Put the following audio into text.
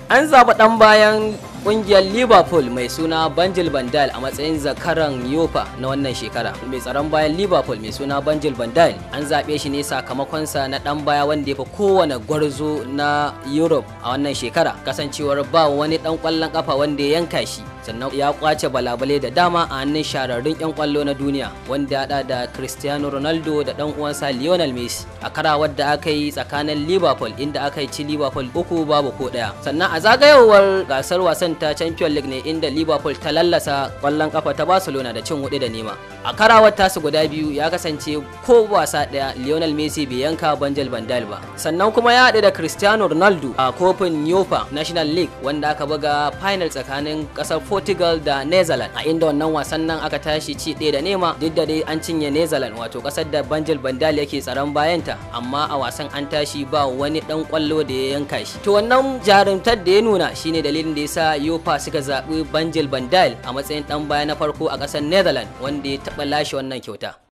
An zaɓi ɗan bayan ƙungiyar Liverpool mai suna Banjil Bandal a matsayin zakaran Yofa na wannan shekara. Mai tsaron bayan Liverpool mai suna Banjil Bandal an zaɓe shi ne sakamakonsa na ɗan baya wanda ya fi kowane gwarzo na Europe a wannan shekara. Kasancewar ba wani ɗan ƙwallon ƙafa wanda ya yanka shi. sannan ya kwace balabale da dama a hannun shahararrun 'yan kwallo na duniya wanda ya da cristiano ronaldo da dan uwansa lionel messi a karawar da aka yi tsakanin liverpool inda aka yi ci liverpool uku babu ko daya sannan a zagayowar gasar wasan ta champion league ne inda liverpool ta lallasa kwallon kafa ta barcelona da cin hudu da nema a karawar tasu guda biyu ya kasance ko wasa daya lionel messi bai yanka banjal bandal ba sannan kuma ya haɗu da cristiano ronaldo a kofin yofa national league wanda aka buga final tsakanin kasar Portugal da Netherlands a inda wannan wasan nan aka tashi ci ɗaya da nema duk da dai an cinye Netherlands wato ƙasar da Banjil Bandal yake tsaron bayanta amma a wasan an tashi ba wani ɗan ƙwallo da ya yanka shi to wannan jarumtar da ya nuna shine dalilin da yasa Yofa suka zaɓi Banjil Bandal a matsayin ɗan baya na farko a ƙasar Netherlands wanda ya taɓa lashe wannan kyauta